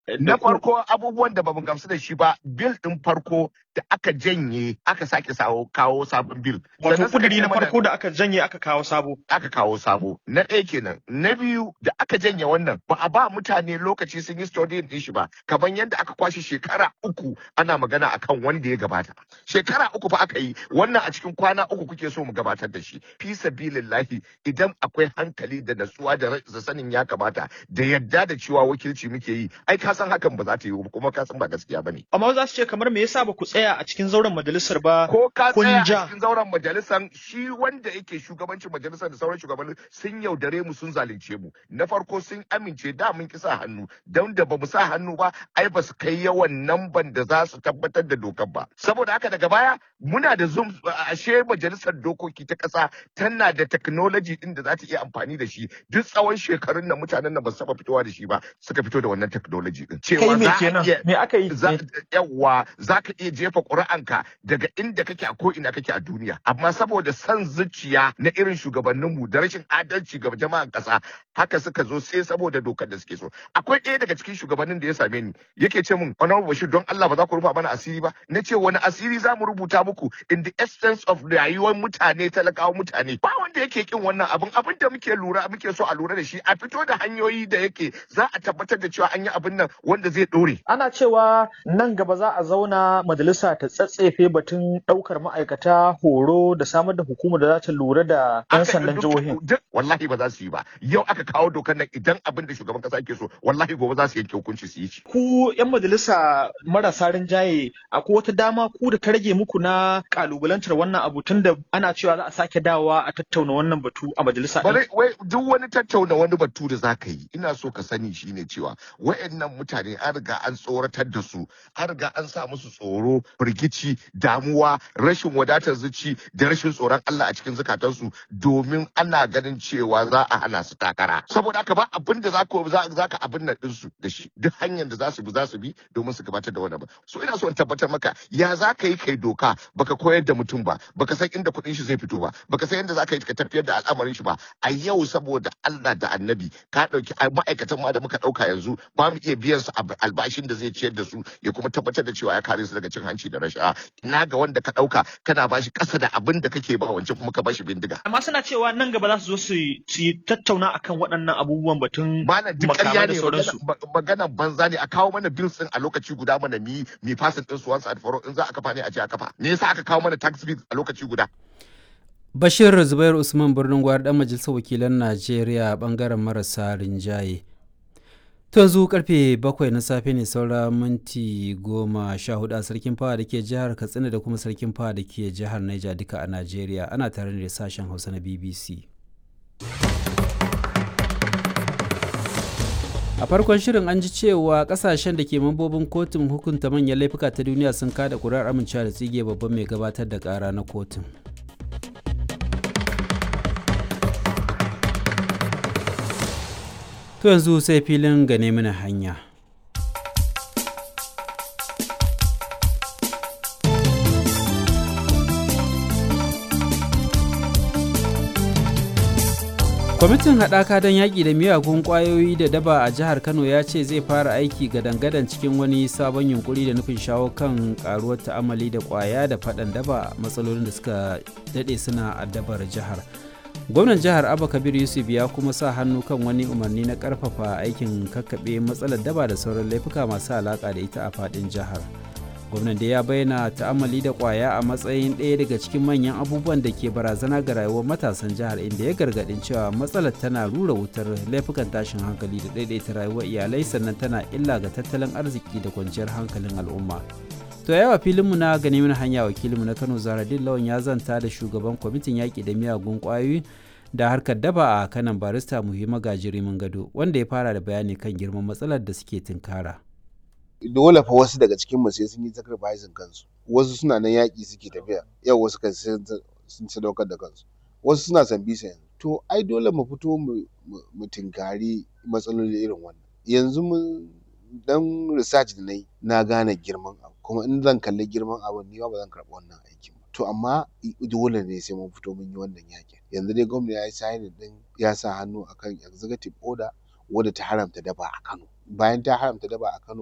Na farko abubuwan da bamu gamsu da shi ba bil din farko da aka janye aka sake sawo kawo sabon bil. Wato Sannan suka kuduri ce na mana- farko da aka janye aka kawo sabo. aka kawo sabo na ɗaya kenan na biyu da aka janye wannan ba a ba mutane lokaci sun yi studying din shi ba kamar yadda aka kwashe shekara uku ana magana akan wanda ya gabata shekara uku fa aka yi wannan a cikin kwana uku kuke so mu gabatar da shi fi sabilillahi idan akwai hankali da natsuwa da ra- da sanin ya kamata da yadda da cewa wakilci muke yi ai ka san hakan ba za ta yi ba kuma ka san ba gaskiya bane Amma za su ce kamar me yasa ba ku tsaya a cikin zauren majalisar ba ko ka kun tsaya ja. a cikin zauren majalisar shi wanda yake shugabancin majalisar da sauran shugabanni sun yaudare mu sun zalunce mu na farko sun amince da mun ki sa hannu don da bamu sa hannu ba ai ba su kai yawan namban da za su tabbatar da dokar ba saboda haka daga baya muna da zoom ashe majalisar dokoki ta kasa tana da technology din da za ta iya amfani da shi duk tsawon shekarun nan mutanen nan ba su taba fitowa da shi ba suka fito da wannan technology din Kai cewa me za a kenan? iya Me aka yi? za yawa za ka iya jefa ƙuri'anka daga inda kake a ko'ina kake a duniya amma saboda son zuciya na irin shugabanninmu da rashin adalci ga jama'an ƙasa haka suka zo sai saboda dokar da suke so akwai ɗaya daga cikin shugabannin da ya same ni yake ce min honorable bashir don Allah ba za ku rufa mana asiri ba na ce wani asiri za mu rubuta muku in the essence of rayuwar mutane talakawa mutane ba wanda yake kin wannan abin abin da muke lura muke so a lura da shi a fito da hanyoyi da yake za a tabbatar da cewa an yi abin nan wanda zai ɗore Ana cewa nan gaba za a zauna majalisa ta tsatsefe batun ɗaukar ma'aikata horo da samar da hukumar da za ta lura da 'yan aka sandan duk- jihohin. duk wallahi ba za su yi ba yau aka kawo dokar nan idan abin da shugaban kasa yake so wallahi gobe za su yanke hukunci su yi shi Ku 'yan majalisa marasa rinjaye akwai wata dama ku da ta rage muku na kalubalantar wannan abu tun da ana cewa za a sake dawowa a tattauna wannan batu a majalisa ɗin. bare wai duk wani tattauna wani batu da zaka yi ina so ka sani shine cewa wayannan mutane an riga an tsoratar da su an riga an sa musu tsoro firgici damuwa rashin wadatar zuci da rashin tsoron Allah a cikin zukatansu domin ana ganin cewa za a hana su takara saboda haka ba abin da za ka za ka abin nan ɗinsu da shi duk hanyar da za su bi za su bi domin su gabatar da wannan ba so ina so in tabbatar maka ya za ka yi kai doka baka koyar da mutum ba baka san inda kuɗin shi zai fito ba baka san yadda za ka yi ka tafiyar da al'amarin shi ba a yau saboda Allah da annabi ka ɗauki a ma'aikatan ma da muka ɗauka yanzu ba mu iya biyan su ab- albashin da zai ciyar da su ya kuma tabbatar da cewa ya kare su daga cin hanci da rashawa ina ga wanda ka ɗauka kana bashi ƙasa da abin da kake ba wancan kuma ka bashi bindiga Amma suna cewa nan gaba za su zo su yi su yi tattauna akan waɗannan abubuwan batun Malam duk makamai ƙarya da ne sauransu. magana banza ne a kawo mana bills din a lokaci guda mana mi mi fasin din su once and for all in za a kafa ne a ce a kafa me yasa aka kawo mana tax bill a lokaci guda Bashir Zubair Usman birnin gwari dan majalisar wakilan Najeriya bangaren marasa rinjaye. To yanzu karfe bakwai na safe ne saura minti goma sha hudu a sarkin fawa da ke jihar Katsina da kuma sarkin fawa da ke jihar Niger duka a Najeriya ana tare da sashen Hausa na BBC. A farkon shirin an ji cewa kasashen da ke mambobin kotun hukunta manyan laifuka ta duniya sun kada kuri'ar amincewa da tsige babban mai gabatar da kara na kotun. To yanzu sai filin gane mana hanya. Kwamitin haɗaka don yaƙi da miyagun ƙwayoyi da daba a jihar Kano ya ce zai fara aiki gadan-gadan cikin wani sabon yunkuri da nufin shawo kan ƙaruwar ta'amali da ƙwaya da faɗan daba matsalolin da suka daɗe suna addabar jihar. gwamnan jihar abba kabir yusuf ya kuma sa hannu kan wani umarni na karfafa aikin kakkaɓe matsalar daba da sauran laifuka masu alaƙa da ita a faɗin jihar gwamnan da ya bayyana ta'amali da ƙwaya a matsayin ɗaya daga cikin manyan abubuwan da ke barazana ga rayuwar matasan jihar inda ya gargaɗin cewa matsalar tana rura wutar laifukan tashin hankali da ɗaiɗaita rayuwar iyalai sannan tana illa ga tattalin arziki da kwanciyar hankalin al'umma to yawa filinmu na gani mana hanya wakilinmu na kano zaradin lawan ya zanta da shugaban kwamitin yaƙi da miyagun ƙwayoyi da harkar daba a kanan barista muhimma gajirimin gado wanda ya fara da bayani kan girman matsalar da suke tunkara. dole fa wasu daga cikin mu sai sun yi sacrificing kansu wasu suna nan yaƙi suke tafiya yau wasu kan sun sadaukar da kansu wasu suna san bisa yanzu to ai dole mu fito mu tinkari matsaloli irin wannan yanzu mun dan research da na yi na gane girman abu kuma in zan kalli girman abu ni ba zan karɓi wannan aikin ba to amma dole ne sai mun fito mun yi wannan yakin yanzu dai gwamnati ya yi signing din ya sa hannu akan executive order wadda ta haramta daba a Kano bayan ta haramta daba a Kano